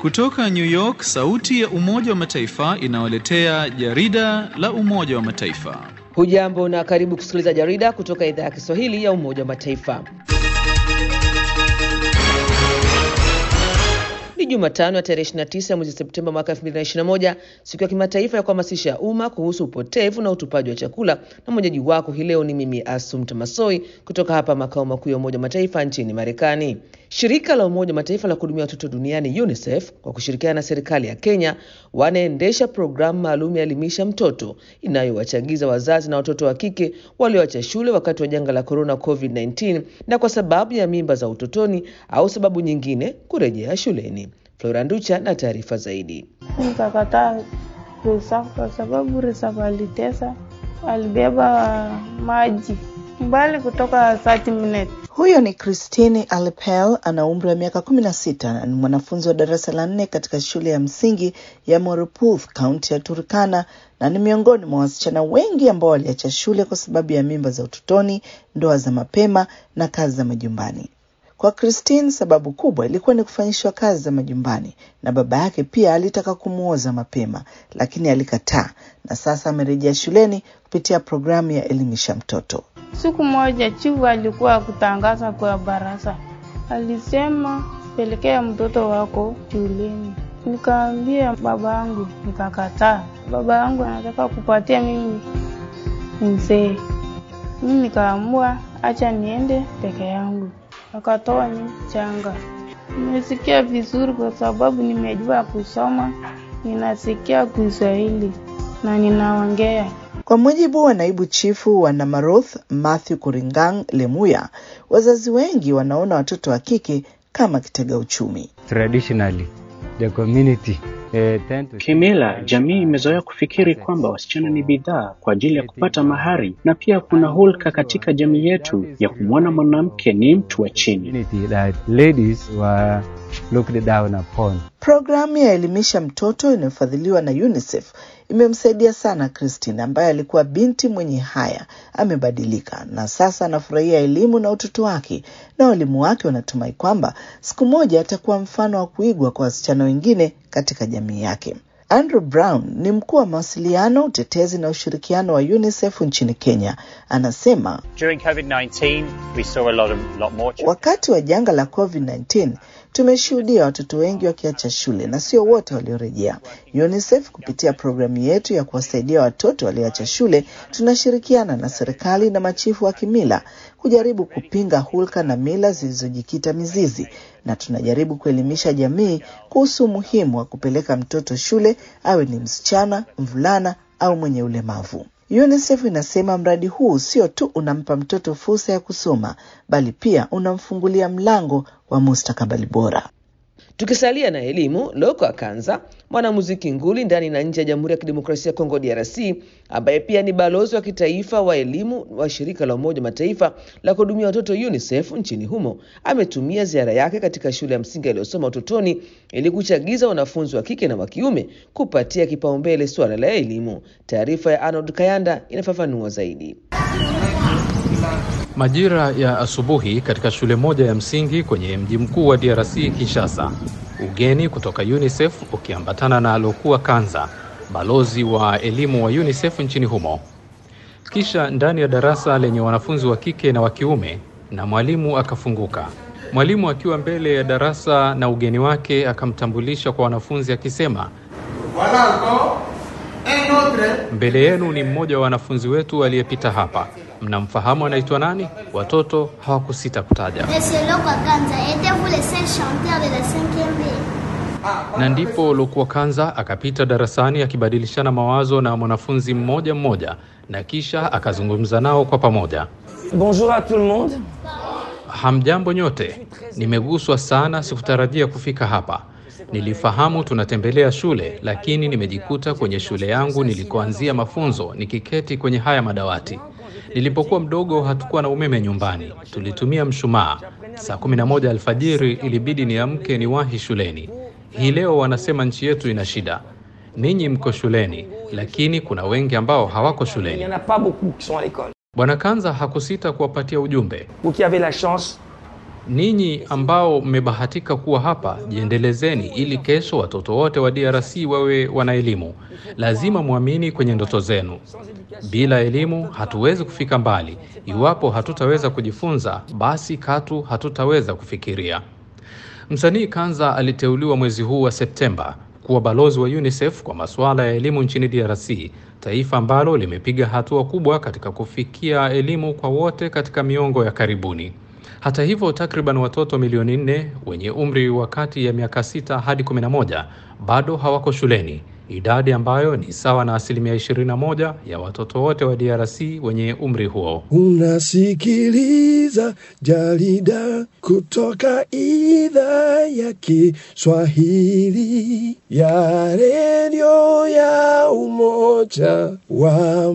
Kutoka New York, sauti ya Umoja wa Mataifa inawaletea jarida la Umoja wa Mataifa. Hujambo na karibu kusikiliza jarida kutoka idhaa ya Kiswahili ya Umoja wa Mataifa. Ni Jumatano ya tarehe 29 mwezi Septemba mwaka 2021, siku ya kimataifa ya kuhamasisha umma kuhusu upotevu na utupaji wa chakula, na mwenyeji wako hii leo ni mimi Asumta Masoi kutoka hapa makao makuu ya Umoja wa Mataifa nchini Marekani. Shirika la Umoja wa Mataifa la kuhudumia watoto duniani UNICEF kwa kushirikiana na serikali ya Kenya wanaendesha programu maalum ya elimisha mtoto inayowachagiza wazazi na watoto wa kike walioacha shule wakati wa janga la corona COVID-19 na kwa sababu ya mimba za utotoni au sababu nyingine kurejea shuleni. Flora Nducha na taarifa zaidi. Nikakataa Resafu kwa sababu Resafu alitesa, alibeba maji mbali kutoka 30 minutes. Huyo ni Christine Alepel, ana umri wa miaka kumi na sita na ni mwanafunzi wa darasa la nne katika shule ya msingi ya Moruputh, kaunti ya Turkana, na ni miongoni mwa wasichana wengi ambao waliacha shule kwa sababu ya mimba za utotoni, ndoa za mapema na kazi za majumbani. Kwa Christine, sababu kubwa ilikuwa ni kufanyishwa kazi za majumbani, na baba yake pia alitaka kumwoza mapema, lakini alikataa, na sasa amerejea shuleni kupitia programu ya elimisha mtoto. Siku moja chifu alikuwa kutangaza kwa baraza, alisema pelekea mtoto wako shuleni. Nikaambia baba yangu, nikakataa. Baba yangu anataka kupatia mimi mzee, mimi nikaamua acha niende peke yangu, akatoa ni changa. Nimesikia vizuri kwa sababu nimejua kusoma, ninasikia Kiswahili na ninaongea. Kwa mujibu wa naibu chifu wa Namaroth Matthew Kuringang Lemuya, wazazi wengi wanaona watoto wa kike kama kitega uchumi. Traditionally, the community, eh, tend to... Kimila, jamii imezoea kufikiri kwamba wasichana ni bidhaa kwa ajili ya kupata mahari, na pia kuna hulka katika jamii yetu ya kumwona mwanamke ni mtu wa chini. community that ladies were looked down upon. Programu ya elimisha mtoto inayofadhiliwa na UNICEF imemsaidia sana Christine ambaye alikuwa binti mwenye haya. Amebadilika na sasa anafurahia elimu na utoto wake, na walimu wake wanatumai kwamba siku moja atakuwa mfano wa kuigwa kwa wasichana wengine katika jamii yake. Andrew Brown ni mkuu wa mawasiliano, utetezi na ushirikiano wa UNICEF nchini Kenya. Anasema During COVID-19, we saw a lot, of, lot more children. wakati wa janga la COVID-19 tumeshuhudia watoto wengi wakiacha shule na sio wote waliorejea. UNICEF kupitia programu yetu ya kuwasaidia watoto walioacha shule, tunashirikiana na serikali na machifu wa kimila kujaribu kupinga hulka na mila zilizojikita mizizi, na tunajaribu kuelimisha jamii kuhusu umuhimu wa kupeleka mtoto shule, awe ni msichana, mvulana au mwenye ulemavu. UNICEF inasema mradi huu sio tu unampa mtoto fursa ya kusoma, bali pia unamfungulia mlango wa mustakabali bora. Tukisalia na elimu, Loko Akanza, mwanamuziki nguli ndani na nje ya Jamhuri ya Kidemokrasia ya Kongo DRC, ambaye pia ni balozi wa kitaifa wa elimu wa shirika la Umoja wa Mataifa la kuhudumia watoto UNICEF nchini humo, ametumia ziara yake katika shule ya msingi aliyosoma utotoni ili kuchagiza wanafunzi wa kike na wa kiume kupatia kipaumbele suala la elimu. Taarifa ya Arnold Kayanda inafafanua zaidi. Majira ya asubuhi katika shule moja ya msingi kwenye mji mkuu wa DRC Kinshasa, ugeni kutoka UNICEF ukiambatana na alokuwa Kanza, balozi wa elimu wa UNICEF nchini humo. Kisha ndani ya darasa lenye wanafunzi wa kike na wa kiume, na mwalimu akafunguka. Mwalimu akiwa mbele ya darasa na ugeni wake akamtambulisha kwa wanafunzi akisema, mbele yenu ni mmoja wa wanafunzi wetu aliyepita hapa. Mnamfahamu anaitwa nani? Watoto hawakusita kutaja. Monsieur Lokwakanza, étiez-vous le seul chanteur de la 5e B Na ndipo Lokua Kanza akapita darasani akibadilishana mawazo na mwanafunzi mmoja mmoja, na kisha akazungumza nao kwa pamoja. Bonjour à tout le monde. Hamjambo nyote, nimeguswa sana, sikutarajia kufika hapa. Nilifahamu tunatembelea shule, lakini nimejikuta kwenye shule yangu nilikoanzia mafunzo nikiketi kwenye haya madawati. Nilipokuwa mdogo hatukuwa na umeme nyumbani, tulitumia mshumaa. Saa kumi na moja alfajiri ilibidi niamke niwahi shuleni. Hii leo wanasema nchi yetu ina shida. Ninyi mko shuleni, lakini kuna wengi ambao hawako Il n'y shuleni. en a pas beaucoup qui sont à l'école. Bwana Kanza hakusita kuwapatia ujumbe. Vous qui avez la chance Ninyi ambao mmebahatika kuwa hapa, jiendelezeni ili kesho watoto wote wa DRC wawe wana elimu. Lazima mwamini kwenye ndoto zenu. Bila elimu hatuwezi kufika mbali. Iwapo hatutaweza kujifunza, basi katu hatutaweza kufikiria. Msanii Kanza aliteuliwa mwezi huu wa Septemba kuwa balozi wa UNICEF kwa masuala ya elimu nchini DRC, taifa ambalo limepiga hatua kubwa katika kufikia elimu kwa wote katika miongo ya karibuni. Hata hivyo, takriban watoto milioni nne wenye umri wa kati ya miaka sita hadi 11 bado hawako shuleni, idadi ambayo ni sawa na asilimia 21 ya watoto wote wa DRC wenye umri huo. Unasikiliza jarida kutoka idhaa ya Kiswahili ya redio ya Umoja wa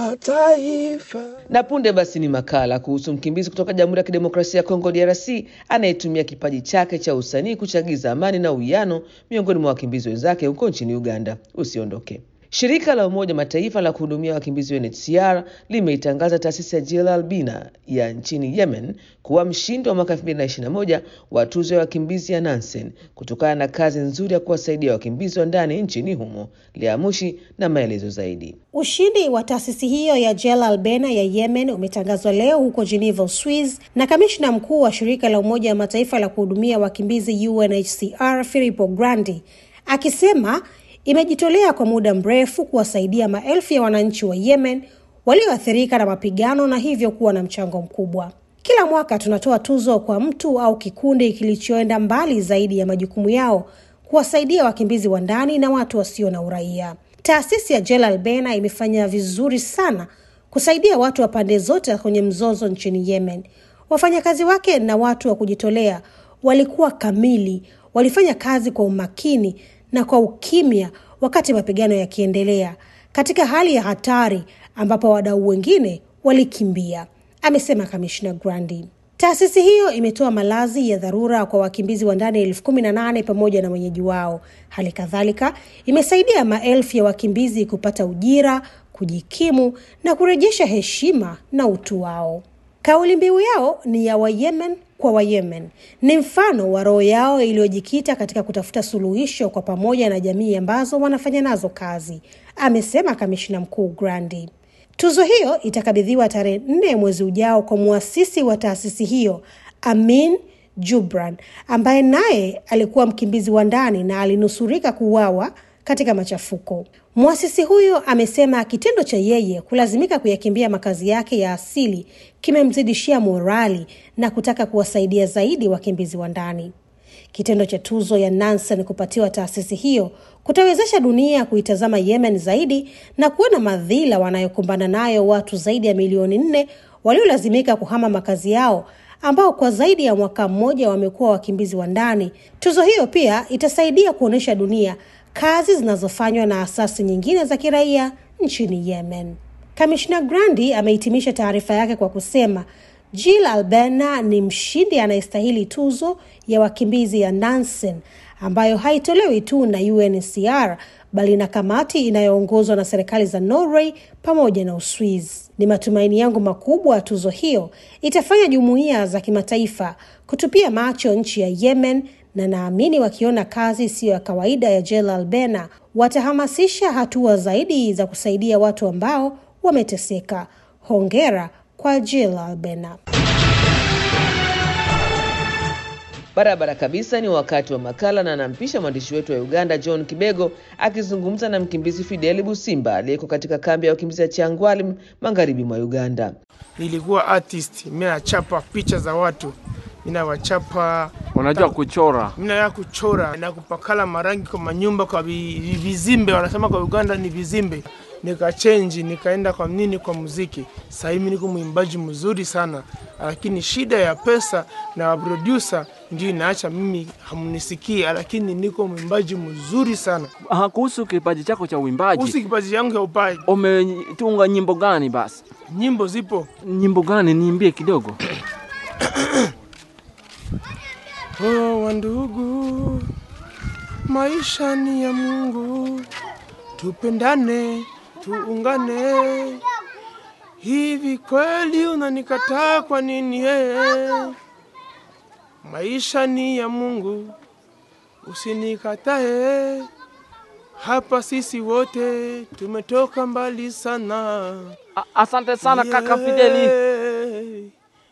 Mataifa. Na punde basi ni makala kuhusu mkimbizi kutoka Jamhuri ya Kidemokrasia ya Kongo DRC anayetumia kipaji chake cha usanii kuchagiza amani na uwiano miongoni mwa wakimbizi wenzake huko nchini Uganda. Usiondoke. Shirika la Umoja Mataifa la kuhudumia wakimbizi UNHCR limeitangaza taasisi ya Jil Albina ya nchini Yemen kuwa mshindi wa mwaka 2021 wa tuzo ya wakimbizi ya Nansen kutokana na kazi nzuri ya kuwasaidia wakimbizi wa ndani nchini humo. Liamushi na maelezo zaidi. Ushindi wa taasisi hiyo ya Jel Albena ya Yemen umetangazwa leo huko Geneva, Uswiz, na kamishna mkuu wa shirika la Umoja wa Mataifa la kuhudumia wakimbizi UNHCR Filippo Grandi akisema imejitolea kwa muda mrefu kuwasaidia maelfu ya wananchi wa Yemen walioathirika na mapigano na hivyo kuwa na mchango mkubwa. Kila mwaka tunatoa tuzo kwa mtu au kikundi kilichoenda mbali zaidi ya majukumu yao kuwasaidia wakimbizi wa ndani na watu wasio na uraia. Taasisi ya Jel Albena imefanya vizuri sana kusaidia watu wa pande zote kwenye mzozo nchini Yemen. Wafanyakazi wake na watu wa kujitolea walikuwa kamili, walifanya kazi kwa umakini na kwa ukimya wakati mapigano yakiendelea katika hali ya hatari ambapo wadau wengine walikimbia, amesema kamishna Grandi. Taasisi hiyo imetoa malazi ya dharura kwa wakimbizi wa ndani elfu kumi na nane pamoja na wenyeji wao. Hali kadhalika imesaidia maelfu ya wakimbizi kupata ujira, kujikimu na kurejesha heshima na utu wao. Kauli mbiu yao ni ya Wayemen kwa Wayemen, ni mfano wa roho yao iliyojikita katika kutafuta suluhisho kwa pamoja na jamii ambazo wanafanya nazo kazi, amesema kamishna mkuu Grandi. Tuzo hiyo itakabidhiwa tarehe nne mwezi ujao kwa muasisi wa taasisi hiyo Amin Jubran, ambaye naye alikuwa mkimbizi wa ndani na alinusurika kuuawa katika machafuko. Mwasisi huyo amesema kitendo cha yeye kulazimika kuyakimbia makazi yake ya asili kimemzidishia morali na kutaka kuwasaidia zaidi wakimbizi wa ndani. Kitendo cha tuzo ya Nansen kupatiwa taasisi hiyo kutawezesha dunia kuitazama Yemen zaidi na kuona madhila wanayokumbana nayo watu zaidi ya milioni nne waliolazimika kuhama makazi yao ambao kwa zaidi ya mwaka mmoja wamekuwa wakimbizi wa ndani. Tuzo hiyo pia itasaidia kuonyesha dunia kazi zinazofanywa na asasi nyingine za kiraia nchini Yemen. Kamishna Grandi amehitimisha taarifa yake kwa kusema Jill Albena ni mshindi anayestahili tuzo ya wakimbizi ya Nansen ambayo haitolewi tu na UNHCR bali na kamati inayoongozwa na serikali za Norway pamoja na Uswiz. Ni matumaini yangu makubwa tuzo hiyo itafanya jumuiya za kimataifa kutupia macho nchi ya Yemen na naamini wakiona kazi isiyo ya kawaida ya Jel Albena watahamasisha hatua zaidi za kusaidia watu ambao wameteseka. Hongera kwa Jel Albena. Barabara kabisa, ni wakati wa makala na anampisha mwandishi wetu wa Uganda John Kibego akizungumza na mkimbizi Fideli Busimba aliyeko katika kambi ya wakimbizi ya Changwali magharibi mwa Uganda. Nilikuwa artist, mimi nachapa picha za watu, mimi nawachapa. Unajua kuchora? Mimi najua kuchora na kupakala marangi kwa manyumba, kwa vi- vizimbe, wanasema kwa Uganda ni vizimbe. Nikachenji, nikaenda kwa nini, kwa muziki. Sasa hivi niko mwimbaji mzuri sana, lakini shida ya pesa na producer ndio inaacha mimi hamnisikii, lakini niko mwimbaji mzuri sana. Aha, kuhusu kipaji chako cha uimbaji, Kuhusu kipaji yangu ya upaji, umetunga nyimbo gani? Basi nyimbo zipo. nyimbo gani? Niimbie kidogo. Oh, wandugu, maisha ni ya Mungu, tupendane, tuungane. Hivi kweli unanikataa kwa nini? Hey, maisha ni ya Mungu, usinikatae. Hapa sisi wote tumetoka mbali sana. Asante sana kaka Fideli.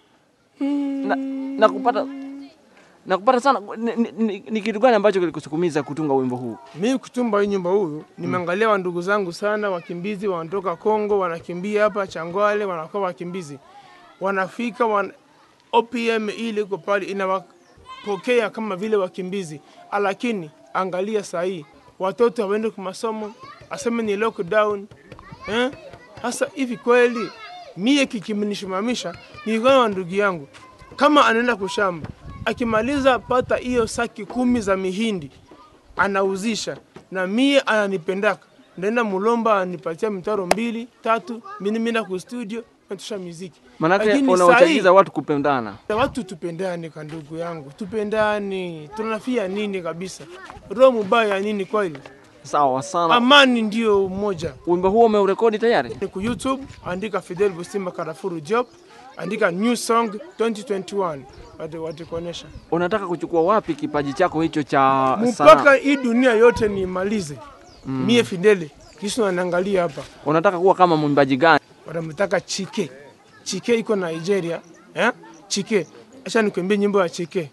Na, na kupata na kupata sana. Ni, ni, ni, ni kitu gani ambacho kilikusukumiza kutunga wimbo huu? Mimi kutumba hii nyumba huyu nimeangalia wa ndugu zangu sana, wakimbizi wanatoka Kongo, wanakimbia hapa Changwale, wanakuwa wakimbizi, wanafika wan... OPM ile iko pale inawapokea kama vile wakimbizi, lakini angalia saa hii watoto hawaende kwa masomo, aseme ni lockdown eh? Hasa hivi kweli mie kikimnishimamisha nilikuwa na ndugu yangu, kama anaenda kushamba, akimaliza pata hiyo saki kumi za mihindi anauzisha, na mie ananipendaka, ndaenda mulomba anipatia mitaro mbili tatu, mimi nenda ku studio natusha muziki. Manake Lakini unawachagiza sahi- watu kupendana. Watu tupendane, ka ndugu yangu, tupendane. Tunafia nini kabisa? Roho mubaya nini kweli? Sawa sana. Amani ndio umoja. Wimbo huo umeurekodi tayari? Ni ku YouTube, andika Fidel Busima Karafuru Job, andika new song 2021 watu watakuonesha Unataka kuchukua wapi kipaji chako hicho cha mpaka sanaa? hii dunia yote niimalize. Mm. Mie Fidele kisha anaangalia hapa, Unataka kuwa kama mwimbaji gani? wanamtaka Chike. Chike iko Nigeria eh? Chike, acha nikuimbie nyimbo ya Chike.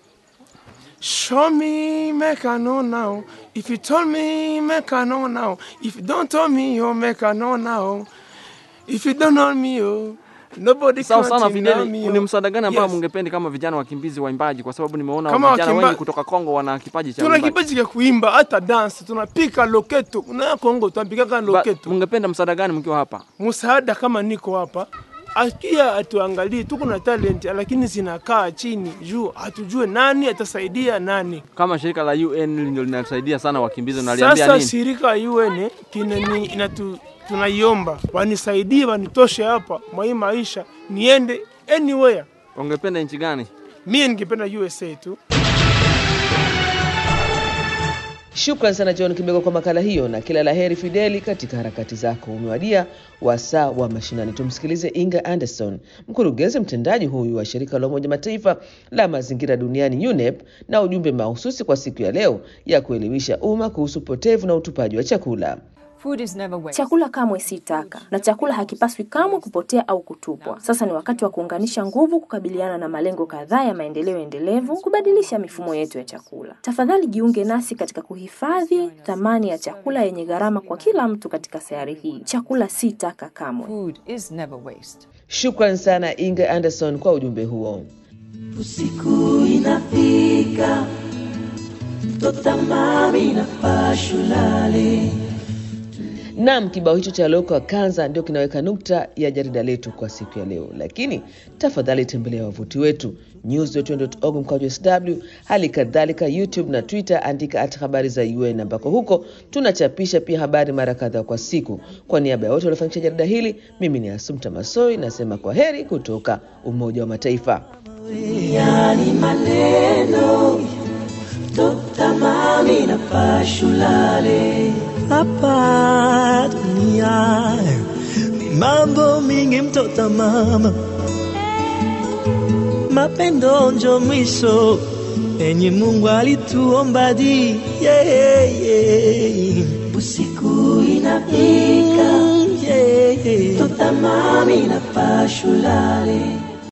Show me, make I know now. If you told me, make I know now. If you don't tell me, oh, make I know now. If you don't know me, oh, nobody Sawa can sana deny Fideli, me, ni oh. msaada gani ambao Yes. mngependi kama vijana wakimbizi waimbaji? Kwa sababu nimeona Kama vijana wakimba- wengi kutoka Kongo wana kipaji cha Tuna uimbaji. kipaji cha kuimba hata dance, tunapika loketo. Na Kongo tunapika loketo. Mngependa msaada gani mkiwa hapa? msaada kama niko hapa akia atuangalie, tuko na talent lakini zinakaa chini juu hatujue nani atasaidia nani. Kama shirika la UN ndio linasaidia sana wakimbizi, unaliambia Sasa nini? shirika ya UN kinani inatu tunaiomba wanisaidie, wanitoshe hapa mwa hii maisha, niende anywhere. Ungependa nchi gani? Mie ningependa USA tu. Shukran sana John Kibego kwa makala hiyo, na kila la heri Fideli katika harakati zako. Umewadia wasaa wa mashinani. Tumsikilize Inga Anderson, mkurugenzi mtendaji huyu wa shirika la Umoja Mataifa la mazingira duniani UNEP, na ujumbe mahususi kwa siku ya leo ya kuelimisha umma kuhusu upotevu na utupaji wa chakula. Chakula kamwe si taka na chakula hakipaswi kamwe kupotea au kutupwa. Sasa ni wakati wa kuunganisha nguvu kukabiliana na malengo kadhaa ya maendeleo endelevu, kubadilisha mifumo yetu ya chakula. Tafadhali jiunge nasi katika kuhifadhi thamani ya chakula yenye gharama kwa kila mtu katika sayari hii. Chakula si taka kamwe. Shukran sana Inga Anderson kwa ujumbe huo. Usiku inafika, tota mami na pashulale. Naam, kibao hicho cha Loko Kanza ndio kinaweka nukta ya jarida letu kwa siku ya leo, lakini tafadhali tembelea wavuti wetu news.un.org mkwaju sw, hali kadhalika YouTube na Twitter, andika at habari za UN, ambako huko tunachapisha pia habari mara kadhaa kwa siku. Kwa niaba ya wote waliofanikisha jarida hili, mimi ni Asumta Masoi nasema kwa heri kutoka Umoja wa Mataifa. Yani maneno tota mami na pashulale hapa dunia ni mambo mingi mtota mama mapendo njo mwisho enye Mungu alituomba di yeah, yeah. usiku inafika yeah, yeah. tota mami na pashulale